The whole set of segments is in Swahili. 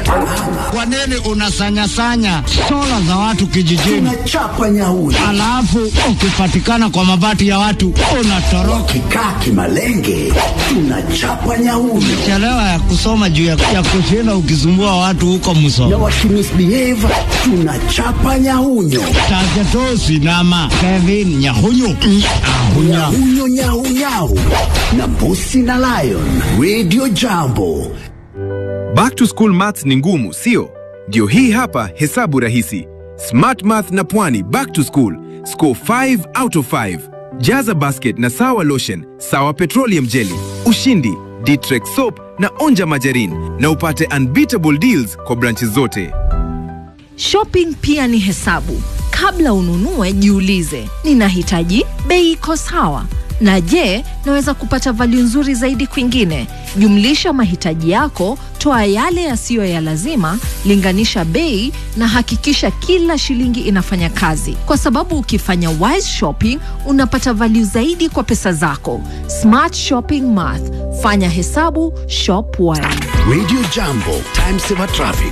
Ama Kwa nini unasanyasanya sola za watu kijijini, tunachapa nyauri. alafu ukipatikana kwa mabati ya watu unatoroka? Kikaa kimalenge, tunachapa nyauri. Chelewa ya kusoma juu ya, ya kushinda ukisumbua watu huko Na Musoma, wakimisbehave, tunachapa nyaunyo. Tajatosi nama Kevin Nyahunyu Nyahunya. Nyahunyo nyau nyau na Mbusi na Lion. Radio Jambo. Back to school maths ni ngumu, sio? Ndio hii hapa hesabu rahisi. Smart Math na Pwani back to school. Score 5 out of 5. Jaza basket na sawa lotion, sawa petroleum jelly, ushindi, Ditrex soap na onja majarin na upate unbeatable deals kwa branches zote. Shopping pia ni hesabu. Kabla ununue, jiulize, ninahitaji bei iko sawa, na je, naweza kupata value nzuri zaidi kwingine? Jumlisha mahitaji yako, toa yale yasiyo ya lazima, linganisha bei na hakikisha kila shilingi inafanya kazi, kwa sababu ukifanya wise shopping unapata value zaidi kwa pesa zako. Smart shopping math, fanya hesabu, shop wise. Radio Jambo. Time saver traffic.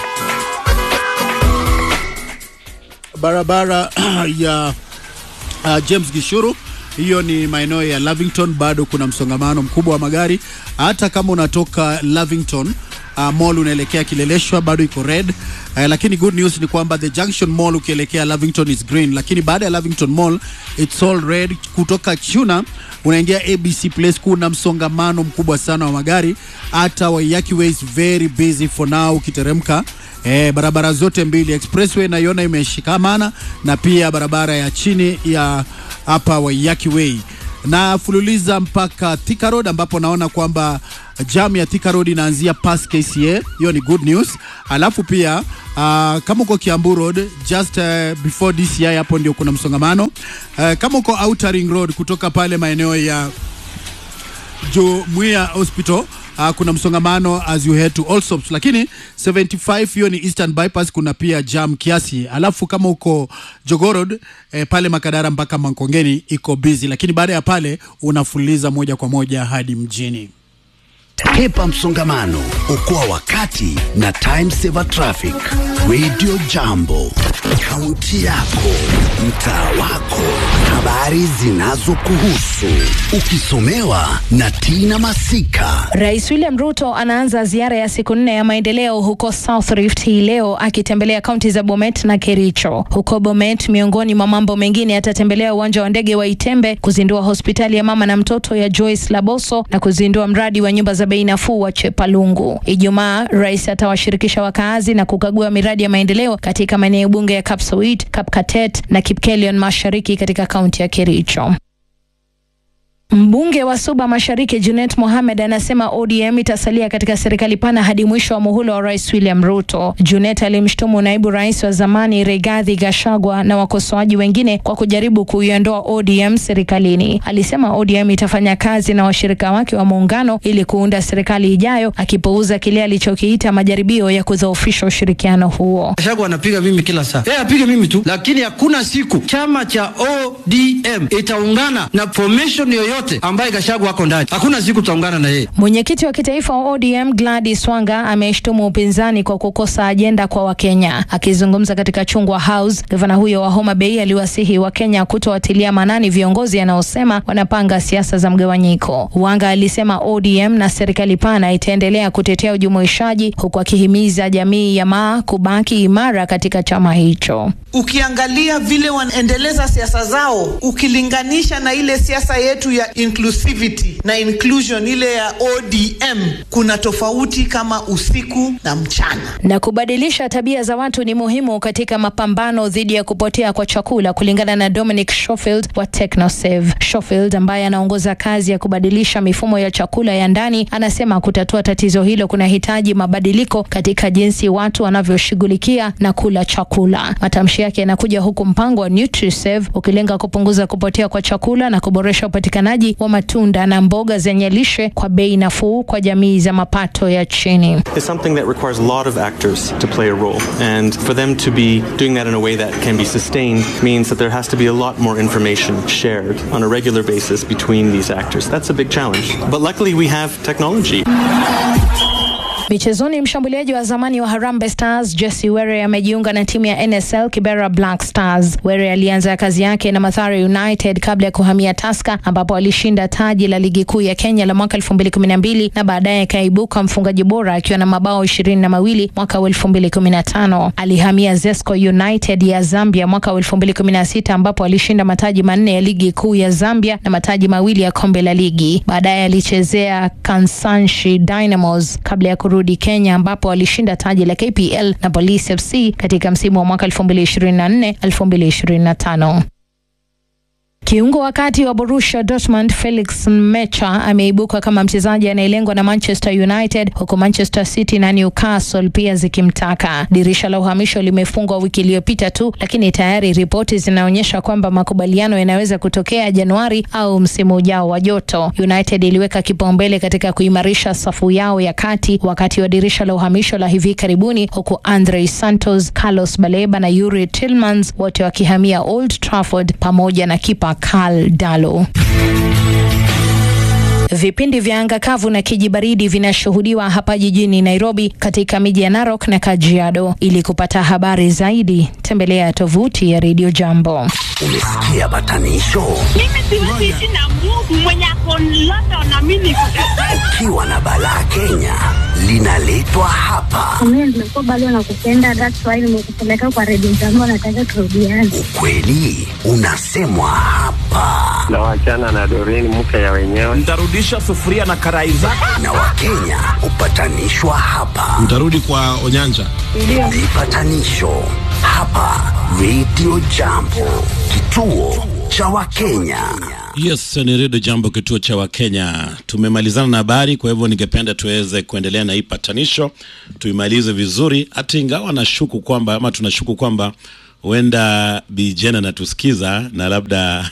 barabara ya uh, James Gishuru hiyo ni maeneo ya Lavington, bado kuna msongamano mkubwa wa magari. Hata kama unatoka Lavington uh, mall unaelekea Kileleshwa bado iko red uh, lakini good news ni kwamba the Junction Mall ukielekea Lavington is green, lakini baada ya Lavington Mall it's all red. Kutoka Chuna unaingia ABC Place, kuna msongamano mkubwa sana wa magari. Hata Waiyaki Way is very busy for now ukiteremka Eh, barabara zote mbili expressway naiona imeshikamana na pia barabara ya chini ya hapa Waiyaki Way na fululiza mpaka Thika Road ambapo naona kwamba jam ya Thika Road inaanzia past KCA. Hiyo ni good news. Alafu pia uh, kama uko Kiambu Road just uh, before DCI hapo ndio kuna msongamano. Uh, kama uko Outer Ring Road kutoka pale maeneo ya Jumuiya Hospital uh, kuna msongamano as you head to Allsops, lakini 75 hiyo ni Eastern Bypass, kuna pia jam kiasi. Alafu kama uko Jogoo Road eh, pale Makadara mpaka Mankongeni iko busy, lakini baada ya pale unafuliza moja kwa moja hadi mjini. Hepa msongamano, okoa wakati na time saver traffic. Radio Jambo, kaunti yako, mtaa wako, habari zinazokuhusu, ukisomewa na Tina Masika. Rais William Ruto anaanza ziara ya siku nne ya maendeleo huko South Rift hii leo akitembelea kaunti za Bomet na Kericho. Huko Bomet, miongoni mwa mambo mengine, atatembelea uwanja wa ndege wa Itembe, kuzindua hospitali ya mama na mtoto ya Joyce Laboso na kuzindua mradi wa nyumba za bei nafuu wa Chepalungu. Ijumaa, rais atawashirikisha wakaazi na kukagua miradi ya maendeleo katika maeneo bunge ya Kapsowit, Kapkatet na Kipkelion Mashariki katika kaunti ya Kericho. Mbunge wa Suba Mashariki Junet Mohamed anasema ODM itasalia katika serikali pana hadi mwisho wa muhula wa Rais William Ruto. Junet alimshutumu naibu rais wa zamani Rigathi Gachagua na wakosoaji wengine kwa kujaribu kuiondoa ODM serikalini. Alisema ODM itafanya kazi na washirika wake wa muungano ili kuunda serikali ijayo, akipuuza kile alichokiita majaribio ya kudhoofisha ushirikiano huo. Gachagua anapiga mimi kila saa, yeye apige mimi tu, lakini hakuna siku chama cha ODM itaungana na formation yoyote ambaye Gachagua ako ndani. Hakuna siku tutaungana na yeye. Mwenyekiti wa kitaifa wa ODM Gladys Wanga ameshtumu upinzani kwa kukosa ajenda kwa Wakenya. Akizungumza katika Chungwa House, gavana huyo wa Homa Bay aliwasihi Wakenya kutowatilia maanani viongozi anaosema wanapanga siasa za mgawanyiko. Wanga alisema ODM na serikali pana itaendelea kutetea ujumuishaji huku akihimiza jamii ya Maa kubaki imara katika chama hicho. Ukiangalia vile wanaendeleza siasa zao ukilinganisha na ile siasa yetu ya inclusivity na inclusion ile ya ODM, kuna tofauti kama usiku na mchana. Na kubadilisha tabia za watu ni muhimu katika mapambano dhidi ya kupotea kwa chakula, kulingana na Dominic Schofield wa TechnoSave. Schofield ambaye anaongoza kazi ya kubadilisha mifumo ya chakula ya ndani, anasema kutatua tatizo hilo kunahitaji mabadiliko katika jinsi watu wanavyoshughulikia na kula chakula. Matamshi yake yanakuja huku mpango wa NutriSave ukilenga kupunguza kupotea kwa chakula na kuboresha upatikanaji wa matunda na mboga zenye lishe kwa bei nafuu kwa jamii za mapato ya chini. It's something that requires a lot of actors to play a role. And for them to be doing that in a way that can be sustained means that there has to be a lot more information shared on a regular basis between these actors. That's a big challenge. But luckily, we have technology. Michezoni, mshambuliaji wa zamani wa Harambee Stars Jesse Were amejiunga na timu ya NSL Kibera Black Stars. Were alianza kazi yake na Mathare United kabla ya kuhamia Tusker ambapo alishinda taji la ligi kuu ya Kenya la mwaka 2012 na baadaye akaibuka mfungaji bora akiwa na mabao ishirini na mawili mwaka wa 2015. Alihamia Zesco United ya Zambia mwaka wa 2016 ambapo alishinda mataji manne ya ligi kuu ya Zambia na mataji mawili ya kombe la ligi. Baadaye alichezea Kansanshi Dynamos kabla ya kurudi Kenya ambapo alishinda taji la KPL na Police FC katika msimu wa mwaka 2024 2025. Kiungo wa kati wa Borussia Dortmund Felix Mecha ameibuka kama mchezaji anayelengwa na Manchester United huku Manchester City na Newcastle pia zikimtaka. Dirisha la uhamisho limefungwa wiki iliyopita tu, lakini tayari ripoti zinaonyesha kwamba makubaliano yanaweza kutokea Januari au msimu ujao wa joto. United iliweka kipaumbele katika kuimarisha safu yao ya kati wakati wa dirisha la uhamisho la hivi karibuni, huku Andre Santos, Carlos Baleba na Yuri Tillmans wote wakihamia Old Trafford pamoja na kipa Karl Dalo. Vipindi vya anga kavu na kijibaridi vinashuhudiwa hapa jijini Nairobi katika miji ya Narok na Kajiado. Ili kupata habari zaidi, tembelea tovuti ya Radio Jambo. Umesikia batanisho? Mimi siwezi ishi na Mungu mwenye ako London na mimi niko Kajiado. Ukiwa na balaa Kenya linaletwa hapa. Mimi nimekuwa bado nakupenda, that's why nimekupeleka kwa Radio Jambo, nataka turudiane. Ukweli unasemwa hapa, na wachana na Doreen mke ya wenyewe. Nitarudisha sufuria na karai zako. na Wakenya hupatanishwa hapa. Mtarudi kwa Onyanja. Vipatanisho hapa Radio Jambo, kituo cha Wakenya. Yes, ni Redio Jambo, kituo cha Wakenya. Tumemalizana na habari, kwa hivyo ningependa tuweze kuendelea na hii patanisho, tuimalize vizuri, hata ingawa nashuku kwamba ama tunashuku kwamba huenda Bijena anatusikiza na labda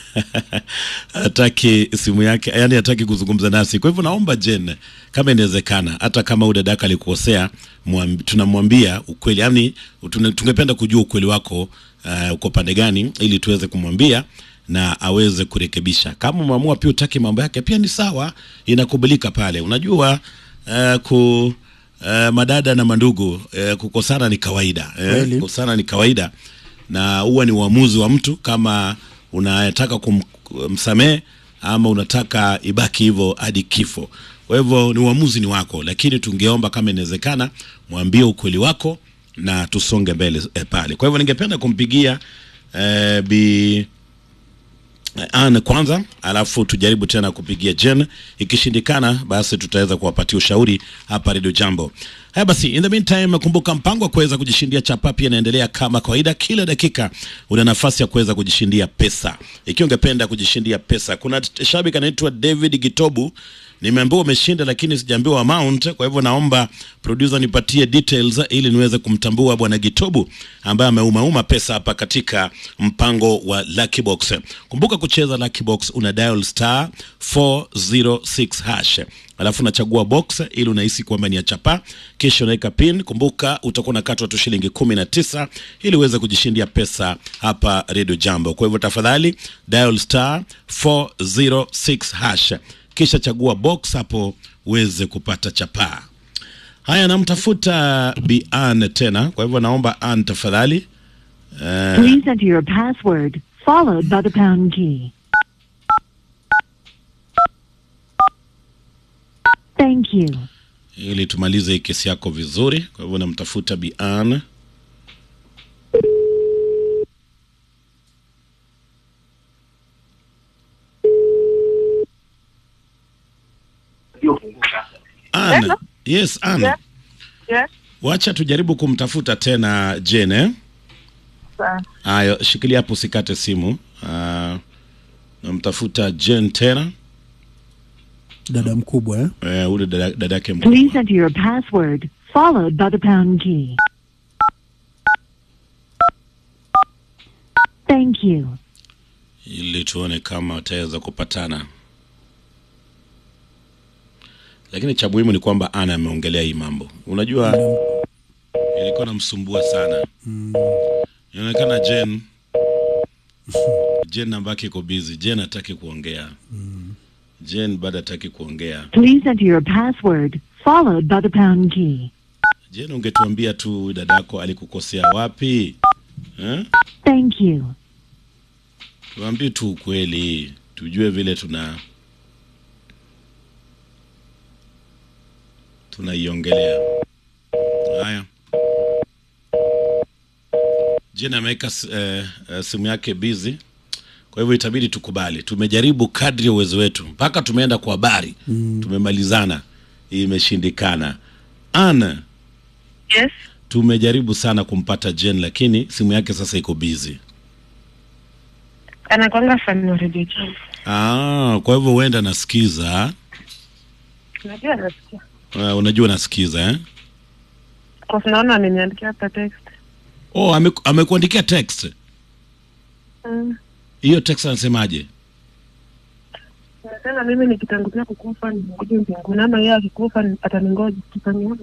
hataki simu yake, yani hataki kuzungumza nasi. Kwa hivyo naomba Jen, kama inawezekana, hata kama huyu dadaka alikosea, mwambi- tunamwambia ukweli, yani tuna- tungependa kujua ukweli wako uh, uko pande gani, ili tuweze kumwambia na aweze kurekebisha. Kama umeamua pia utaki mambo yake, pia ni sawa, inakubalika pale. Unajua uh, ku uh, madada na mandugu uh, kukosana ni kawaida eh, Kweli. kukosana ni kawaida na huwa ni uamuzi wa mtu kama unataka kumsamehe ama unataka ibaki hivyo hadi kifo. Kwa hivyo ni uamuzi ni wako, lakini tungeomba kama inawezekana, mwambie ukweli wako na tusonge mbele eh, pale. Kwa hivyo ningependa kumpigia eh, bi Anne kwanza, alafu tujaribu tena kupigia Jen. Ikishindikana, basi tutaweza kuwapatia ushauri hapa Radio Jambo. Haya basi, in the meantime, kumbuka mpango wa kuweza kujishindia chapa pia inaendelea kama kawaida. Kila dakika una nafasi ya kuweza kujishindia pesa. Ikiwa ungependa kujishindia pesa, kuna t- shabiki anaitwa David Gitobu nimeambiwa umeshinda lakini sijaambiwa amount. Kwa hivyo naomba producer nipatie details ili niweze kumtambua bwana Gitobu ambaye ameumauma pesa hapa katika mpango wa Lucky Box. Kumbuka kucheza Lucky Box, una dial star 406 hash alafu unachagua box ili unahisi kwamba ni ya chapa, kisha unaweka pin. Kumbuka utakuwa unakatwa tu shilingi kumi na tisa ili uweze kujishindia pesa hapa Radio Jambo. Kwa hivyo tafadhali dial star 406 hash kisha chagua box hapo uweze kupata chapaa. Haya, namtafuta Bi Ann tena, kwa hivyo naomba Ann tafadhali. Eh, Please enter your password, followed by the pound key. Thank you. ili tumalize hii kesi yako vizuri. Kwa hivyo namtafuta Bi Ann. Ann, yes Ann. Yes. Yes. Wacha tujaribu kumtafuta tena Jane. eh? Sawa. Haya, shikilia hapo usikate simu. Uh, namtafuta Jane tena. Dada mkubwa eh? Eh, ule dada- dadake mkubwa. Please enter your password, followed by the pound key. Thank you. ili tuone kama wataweza kupatana, lakini cha muhimu ni kwamba Ana ameongelea hii mambo. Unajua, ilikuwa namsumbua sana. Inaonekana Jen Jen namba yake iko busy. Jen hataki kuongea. Jen bado hataki kuongea. Please enter your password, followed by the pound key. Jen, ungetuambia tu dadako alikukosea wapi eh? Thank you. Tuambie tu ukweli, tujue vile tuna tunaiongelea. Haya, Jen ameweka s- eh, eh, simu yake busy, kwa hivyo itabidi tukubali. Tumejaribu kadri ya uwezo wetu, mpaka tumeenda kwa habari mm. tumemalizana, imeshindikana. Ana, Yes. tumejaribu sana kumpata Jen, lakini simu yake sasa iko busy. Anakwanga fan wa Radio Jambo. Ah, kwa hivyo huenda nasikiza. Najua nasikia. Uh, unajua nasikiza eh? Kwa sababu naona ameniandikia hapa text. Oh, ame, amekuandikia text. Mm. Hiyo text anasemaje? Nasema mimi nikitangulia kukufa ningoje mbinguni ama yeye akikufa ni- ataningoja tutaniona.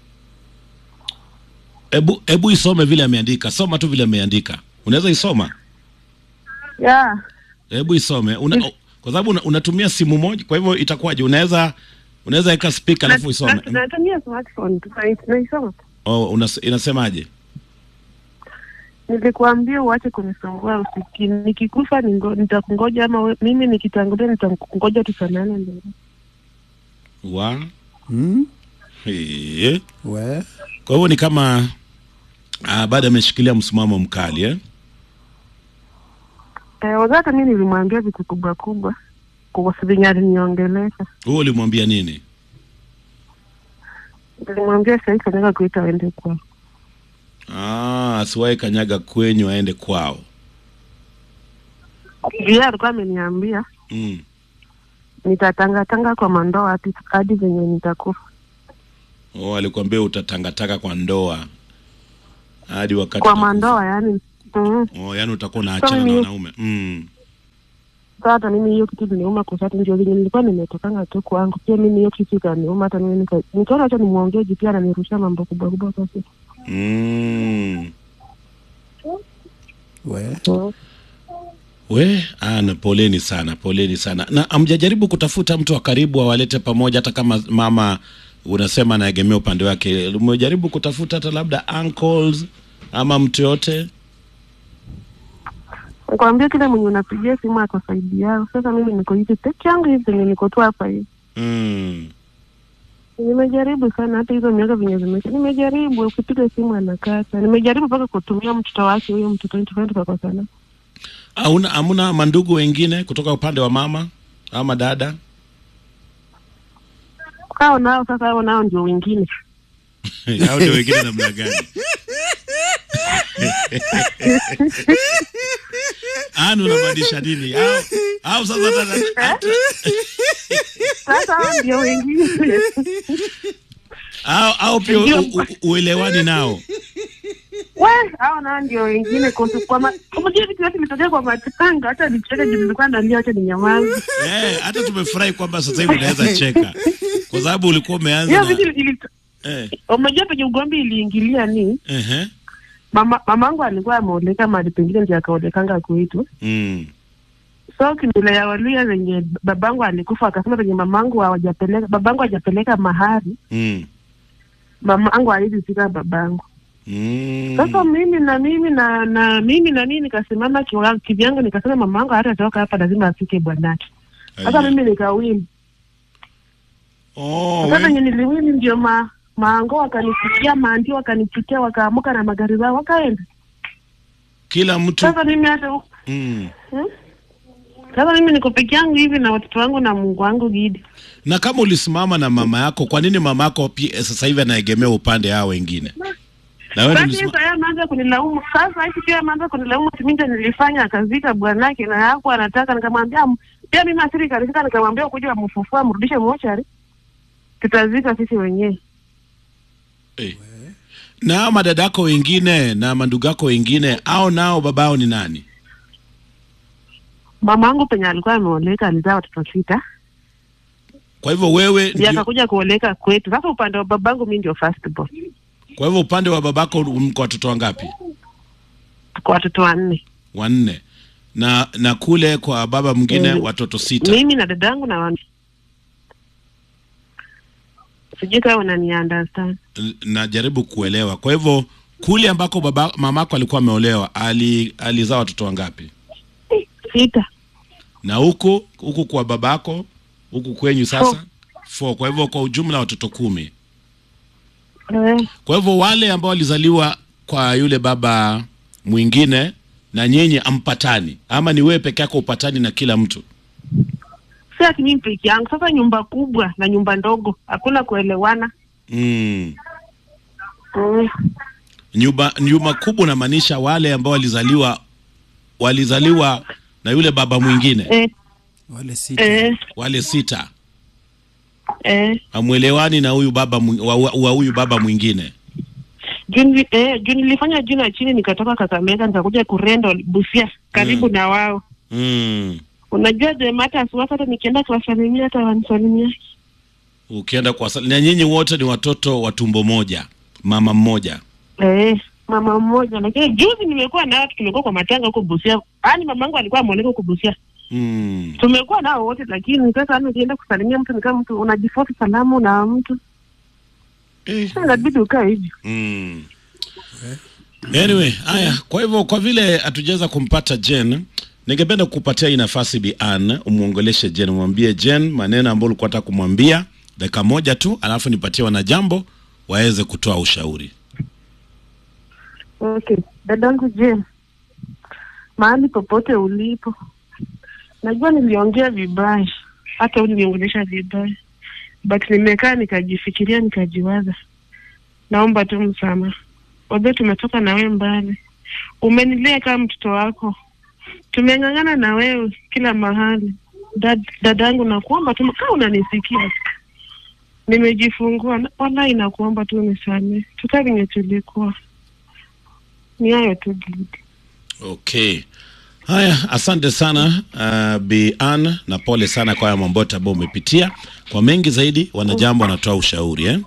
Ebu ebu isome vile ameandika. Soma tu vile ameandika. Unaweza isoma? Yeah. Hebu isome. Una, o- kwa sababu una, unatumia simu moja, kwa hivyo itakuwaje? Unaweza unaweza weka speaker alafu isome. Na- Natumia smartphone tu na- naisoma. Oh, unas, inasemaje? Nilikuambia uache kunisumbua usiki. Nikikufa ningo- nitakungoja ama we, mimi nikitangulia nitakungoja tufanane mbele. Wa Hmm? Eh. We. Kwa hivyo ni kama ah, bado ameshikilia msimamo mkali eh? Eh, wazata mimi nilimwambia vitu kubwa kubwa kwa sababu aliniongelesha. Wewe ulimwambia nini? Nilimwambia sasa hivi nataka kuita aende kwa. Ah, asiwahi kanyaga kwenyu aende kwao. Yeye alikuwa ameniambia Mm. nitatangatanga kwa mandoa hadi hadi venye nitakufa. Oh, alikwambia utatangataka kwa ndoa hadi wakati Kwa utakufa. mandoa yani. Mm. Oh, yani utakuwa unaachana na mimi- wanaume. Mm. Sasa hata mimi hiyo kitu iliniuma kwa sababu ndio venye nilikuwa nimetokanga tu kwangu. Pia mimi hiyo kitu ikaniuma hata mimi nika nikaona acha nimwongee juu pia ananirushia mambo kubwa kubwa kwa sasa. Mm. We. We, ana poleni sana, poleni sana. Na amjajaribu kutafuta mtu wa karibu awalete pamoja, hata kama mama unasema anaegemea upande wake, umejaribu kutafuta hata labda uncles ama mtu yote? Nikwambia kile mwenye unapigia simu ako saidi yao. Sasa mimi niko hivi peke yangu hivi venye niko tu hapa hivi. Mm. Nimejaribu sana hata hizo miaka venye zimeisha. Nimejaribu ukipiga simu anakata. Nimejaribu mpaka kutumia mtoto wake huyo mtoto wetu tukakosana. Hauna hamuna mandugu wengine kutoka upande wa mama ama dada? Hao nao sasa hao nao ndio wengine. Hao ndio wengine namna gani? Anu unamaanisha nini? Au, au sasa hata- hata- Sasa hao ndio wengine. au, au pia u- u- uelewani nao? We, hao nao ndio wengine kwa kwa ma... Unajua vitu vyote vimetokea kwa matanga hata nicheke juu nilikuwa nalia hata ni nyamazi. Eh, hata tumefurahi kwamba sasa hivi unaweza cheka kwa sababu ulikuwa umeanza Hiyo na vitu ili eh, Unajua penye ugomvi iliingilia ni ehe, mama mamangu alikuwa ameoleka mahali pengine ndio akaolekanga kwetu. mm, So kimila ya Waluya venye babangu alikufa akasema venye mamangu hawajapeleka babangu hajapeleka mahari, mm, mamangu hawezi fika babangu. mm. Sasa mimi na mimi na na mimi na mimi nikasimama kiwa- kivyangu nikasema mamangu hata toka hapa lazima afike bwanake. Sasa Aya. mimi nikawini. Oh, Sasa we, venye niliwini ndio ma maango wakanifikia maandio wakanifikia wakaamuka na magari zao wakaenda. kila mtu Sasa mimi hata mm. Hmm? Sasa mimi niko peke yangu hivi na watoto wangu na Mungu wangu Gidi. Na kama ulisimama na mama yako, kwa nini mama yako pia sasa hivi anaegemea upande hao wengine? Na wewe Sasa ndio hizo yeye ameanza kunilaumu. Sasa hivi pia ameanza kunilaumu ati mimi ndio nilifanya akazika bwanake na yako anataka nikamwambia m- pia mimi asiri kanifika nikamwambia kuja amfufua mrudishe mochari. Tutazika sisi wenyewe. na hao madada yako wengine na mandugu yako wengine, au nao babao ni nani? Mama yangu penye alikuwa ameoleka alizaa watoto sita. Kwa hivyo wewe Ndiye ndio, akakuja kuoleka kwetu. Sasa upande wa babangu mimi ndio first born. kwa hivyo upande wa babako mko watoto wangapi? Kwa watoto wanne. Wanne. Na na kule kwa baba mwingine Mm. watoto sita. Mimi na dadangu na wan... sijui kama unani understand N- najaribu kuelewa. Kwa hivyo kule ambako baba mamako alikuwa ameolewa ali, alizaa watoto wangapi? sita Na huku huku kwa babako huku kwenyu sasa Four. four. Kwa hivyo kwa ujumla watoto kumi. eh, Kwa hivyo wale ambao walizaliwa kwa yule baba mwingine na nyinyi ampatani, ama ni wewe peke yako upatani na kila mtu? si ati mimi peke yangu sasa nyumba kubwa na nyumba ndogo hakuna kuelewana Mm. mm. Nyumba nyumba kubwa unamaanisha wale ambao walizaliwa walizaliwa na yule baba mwingine eh, wale sita eh, wale sita eh. amwelewani na huyu baba mwi- wa wa- wa huyu baba mwingine juu nili- eh, juu nilifanya juu na chini nikatoka Kakamega nikakuja kurendo Busia karibu Mm. na wao mm. unajua the matters was hata nikienda kuwasalimia hata wanisalimia ukienda kwa na nyinyi wote ni watoto wa tumbo moja mama mmoja eh, mama mmoja lakini juzi nimekuwa nao tumekuwa kwa matanga huko Busia yaani mamangu alikuwa ameoleka huko Busia mm. tumekuwa nao wote lakini sasa yani ukienda kusalimia mtu ni kama mtu unajifosi salamu na mtu Sasa inabidi ukae hivi Mm. Anyway, haya, kwa hivyo kwa vile hatujaweza kumpata Jen, ningependa kukupatia hii nafasi Bi Ann, umwongeleshe Jen, umwambie Jen maneno ambayo ulikuwa unataka kumwambia dakika moja tu, alafu nipatie wanajambo waweze kutoa ushauri. Okay, dadangu Jane, mahali popote ulipo, najua niliongea vibaya, hata uliniongelesha vibaya, but nimekaa nikajifikiria, nikajiwaza, naomba tu msamaha. Wajua tumetoka na wewe mbali, umenilea kama mtoto wako, tumeng'ang'ana na wewe kila mahali. Dad, dadangu, nakuomba tu kama unanisikia, nimejifungua, na- wallahi nakuomba tu nisamee, tukaa venye tulikuwa ni hayo tu Gidi. Okay. Haya, asante sana uh, Bi Ann, na pole sana kwa haya mambo yote ambayo umepitia. Kwa mengi zaidi, wanajambo wanatoa ushauri eh?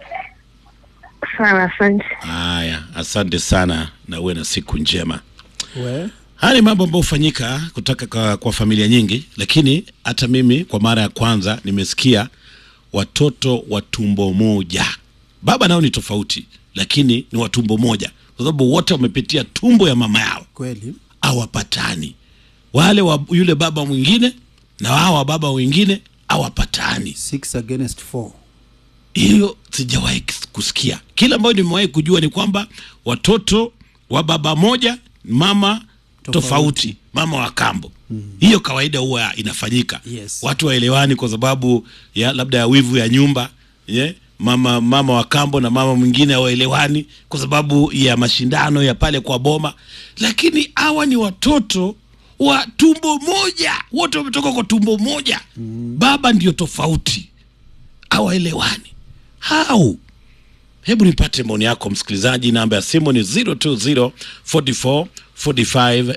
Sawa, asante. Haya, asante sana na uwe na siku njema. we Haya ni mambo ambayo hufanyika kutoka kwa, kwa familia nyingi, lakini hata mimi kwa mara ya kwanza nimesikia watoto wa tumbo moja. Baba nao ni tofauti, lakini ni wa tumbo moja, kwa sababu wote wamepitia tumbo ya mama yao, kweli hawapatani. Wale wa yule baba mwingine na wao wa baba wengine hawapatani. six against four Hiyo sijawahi kus- kusikia. Kila ambayo nimewahi kujua ni kwamba watoto wa baba moja, mama tofauti, Tofauti. mama wa kambo hiyo kawaida huwa inafanyika Yes. watu waelewani kwa sababu ya labda ya wivu ya nyumba yeah? mama mama wa kambo na mama mwingine hawaelewani kwa sababu ya mashindano ya pale kwa boma lakini hawa ni watoto wa tumbo moja wote wametoka kwa tumbo moja baba ndio tofauti hawaelewani hau hebu nipate maoni yako msikilizaji namba ya simu ni 020 44 45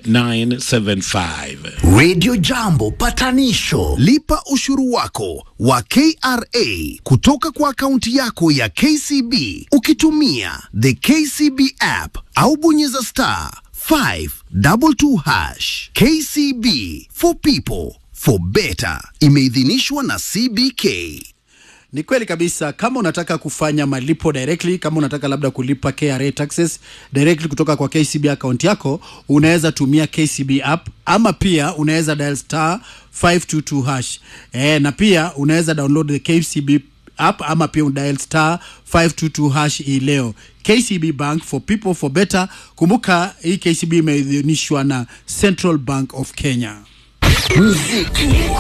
975 Radio Jambo patanisho. Lipa ushuru wako wa KRA kutoka kwa akaunti yako ya KCB ukitumia the KCB app au bonyeza star 522 hash. KCB for people for better. Imeidhinishwa na CBK. Ni kweli kabisa. Kama unataka kufanya malipo directly, kama unataka labda kulipa KRA taxes directly kutoka kwa KCB account yako, unaweza tumia KCB app ama pia unaweza dial star 522 hash. Eh, na pia unaweza download the KCB app ama pia udial star 522 hash hii leo. KCB Bank for people for better. Kumbuka hii KCB imeidhinishwa na Central Bank of Kenya. Muziki